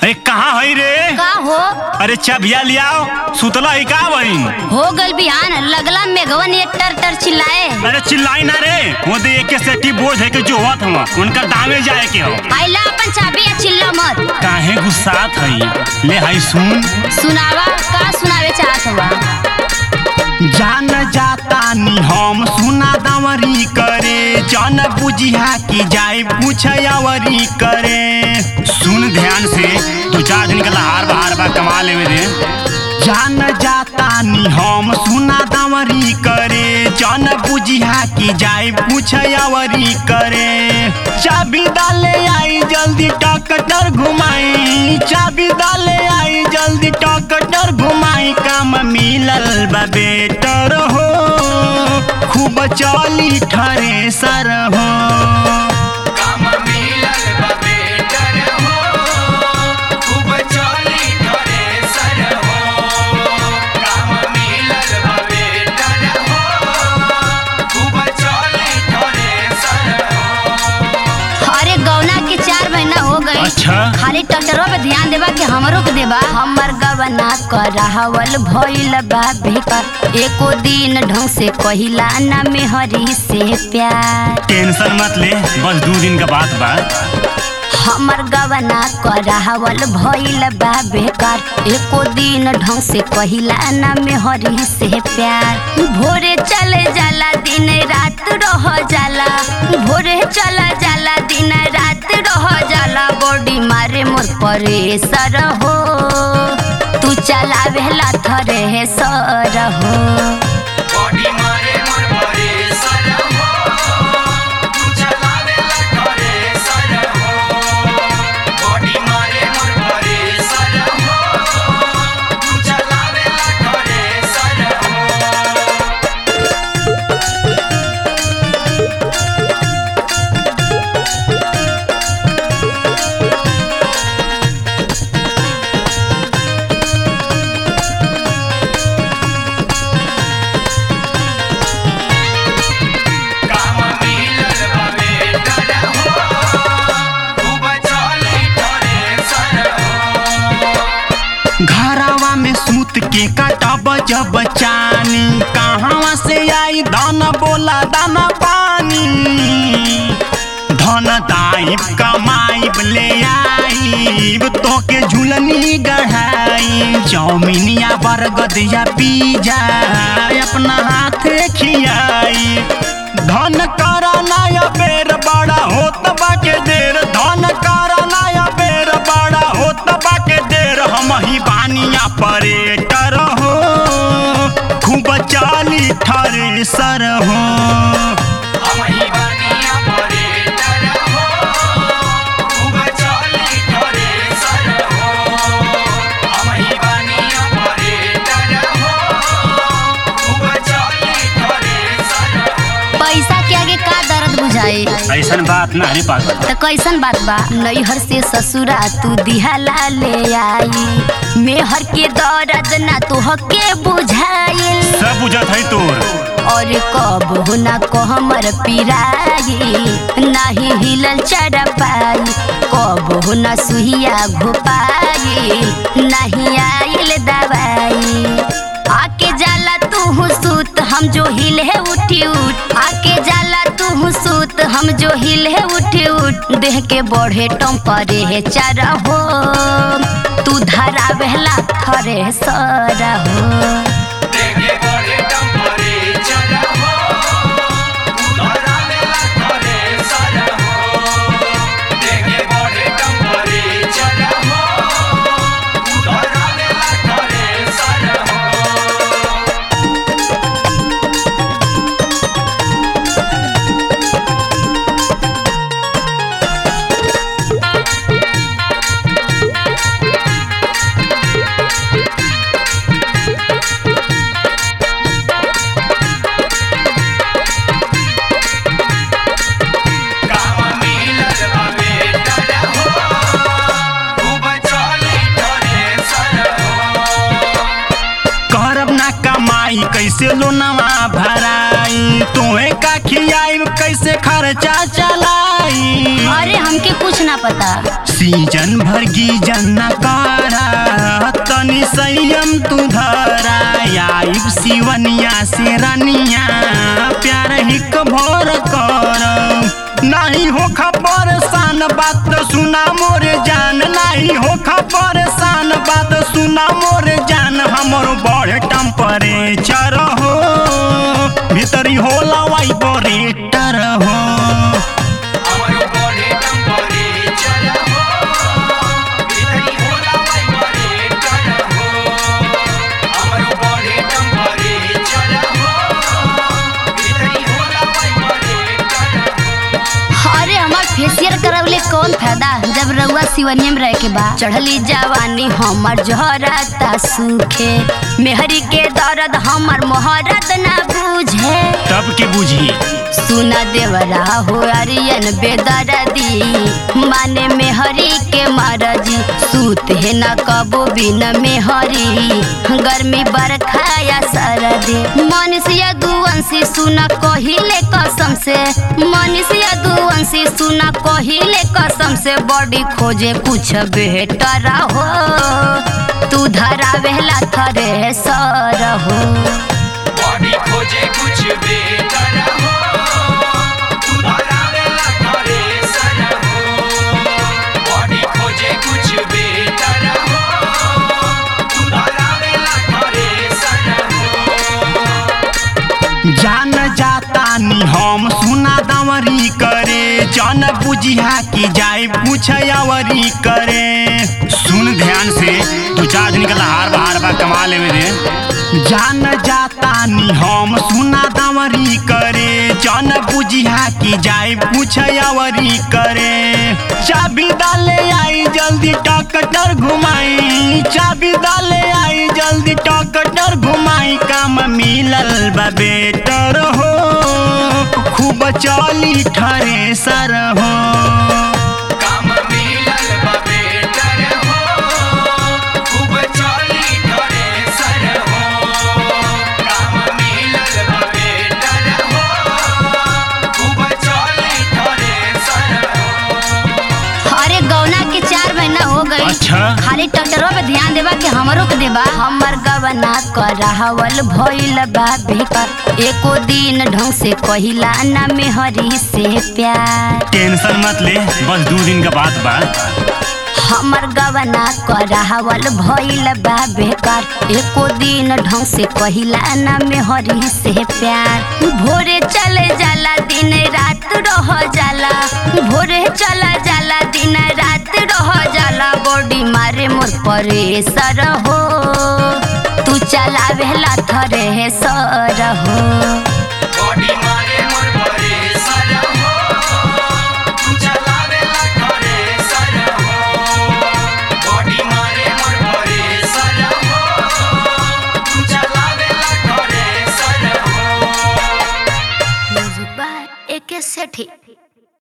अरे कहाँ हई रे का हो अरे चबिया लियाओ सुतला ही का बहिन हो गल बिहान लगला मेघवन ये टर टर चिल्लाए अरे चिल्लाई ना रे वो दे एक सेठी बोझ है के जो होत हुआ उनका दामे जाए के हो आइला अपन चाबी या चिल्ला मत काहे गुस्सात हई ले हई सुन सुनावा का सुनावे चाहत हुआ जान जाता नी हम सुना दवरी करे जान बुझिया की जाए पूछयावरी करे सुन ध्यान से दो चार दिन का लहार बहार बा कमा लेवे दे जान जाता नी हम सुना दवरी करे जान बुझिया की जाए पूछयावरी करे चाबी डाले आई जल्दी टकटर घुमाई चाबी डाले आई जल्दी टकटर घुमाई काम मिलल बा बेटर हो खूब चली ठरे सर हो काम मिलल बा बेटर हो खूब चली घरे सर हो काम मिलल बा बेटर हो खूब चली घरे सर हो अरे गौना के चार महीना हो गई अच्छा खाली ट्रैक्टरों पे ध्यान देबा कि हमरो के देबा हमर गवना करावल भइल बा बेकार एको दिन ढंग से कहिला ना मेहरी से प्यार टेंशन मत ले बस दो दिन का बात बा हमर गवना करावल भइल बा बेकार एको दिन ढंग से कहिला ना मेहरी से प्यार भोरे चले जाला दिन रात रह जाला भोरे चला जाला दिन रात रह जाला बॉडी मारे मोर परेसर हो तू चलावेला थरे सर हो बॉडी मारे मोर परे सर हो तू चलावेला घरे सर हो बॉडी मारे मोर परे सर हो तू चलावेला घरे सर हो काम मिलल बा बेटर हो खूब चली घरे सर हो घरवा में सूत के कटब जब चानी कहवा से आई धन बोला दाना पानी धन दाइब कमाइब ले आइब तोके झुलनी गढ़ाई चौमिनिया बरगद या पिज्जा अपना हाथे खियाई धन करा नया बेर बड़ा होत बाके देर धन करा नया बेर बड़ा होत बाके देर हम ही बानिया परेटर हो खूब चाली ठरे सर हो हम ही बनिया परेटर हो खूब चली घरे सर हो हम ही बनिया परेटर हो खूब चली घरे सर हो पैसा के आगे का दर्द बुझाए ऐसन बात ना है पागल त कैसन बात बा नैहर से ससुरा तू दिहाला ले आई मेहर के दर्द ना तो हके बुझाइल सब बुझत है तोर और कब हो ना कहमर पिराई नाही हिलल चढ़ पाई कब हो ना सुहिया घोपाई नहीं आइल दवाई आके जाला तू सूत हम जो हिले उठी उठ आके जाला तू सूत हम जो हिले उठी उठ देह के बढ़े टम्परे है चार हो तू धरा बहला थरे सर हो देखे बड़े टेम्परेचर हो उधरा मेला घरे सर हो देखे बड़े टेम्परेचर हो उधरा मेला घरे सर हो काम मिलल बा बेटर हो खूब चली घरे सर हो करब ना कमाई कैसे लोनवा भराई तोहे का खियाई कैसे खर्चा चलाई अरे हमके कुछ ना पता सीजन भर गीजन न कारा तनी संयम तू धरा आइब सिवनिया से रनिया प्यार हिक भोर कर नहीं हो खबर सान बात सुना मोरे जान नहीं हो खबर सान बात सुना मोरे जान हमर बड़े टेम्परेचर हो भीतरी होला वाइब्रेटर हो हमरो बॉडी टेम्परेचर हो भीतरी होला वाइब्रेटर हो हमरो बॉडी टेम्परेचर हो भीतरी होला वाइब्रेटर हो अरे हमार फेशियल करवले कौन फायदा जब रउआ सिवनियम रह के बा चढ़ली जवानी हमर जहराता सूखे मेहरी के दर्द हमर मोहरत ना बुझे तब के बुझी सुना देवरा हो अरियन बेदर्दी माने मेहरी के मारजी सूत है ना कबो बिन मेहरी गर्मी बरखा या सरदी मनुष्य दुवंशी सुना कहिले कसम से मनुष्य दुवंशी सुना कहिले कसम से बॉडी खोजे कुछ बेहतर हो तू धरा वेला थरे सर हो बॉडी खोजे कुछ बेटर हो तू धरावेला करे सर हो बॉडी खोजे कुछ बेटर हो तू धरावेला करे सर हो जान जाता नी हम सुना दवरी करे जन बुझिया की जाए पूछयावरी करे सुन ध्यान से दू चार दिन का हार बाहर बा कमा लेवे दे जान जाता नी हम सुना दवरी करे जन बुझिया की जाए पूछयावरी करे चाबी डाले आई जल्दी टकटर घुमाई चाबी डाले आई जल्दी टकटर घुमाई काम मिलल बा बेटर हो खूब चली ठरे सर हो काम मिलल बा बेटर हो खूब चली करे सर हो काम मिलल बा बेटर हो खूब चली करे सर हो अरे गौना के चार महीना हो गई अच्छा। खाली ट्रैक्टरों पे ध्यान देबा कि हमरो के देबा हमर गवना करावल भइल बा बेकार एको दिन ढंग से कहिला ना मेहरी से प्यार टेंशन मत ले बस दो दिन का बात बा हमर गवना करावल भइल बा बेकार एको दिन ढंग से कहिला ना मेहरी से प्यार भोरे चले जाला दिन रात रह जाला भोरे चला जाला दिन रात रह जाला बॉडी मारे मोर परेसर हो तू चलावेला थरे सर हो बॉडी मारे मोर परे सर हो तू चलावेला करे सर हो बॉडी मारे मोर परे सर हो तू चलावेला करे सर हो एके सेठी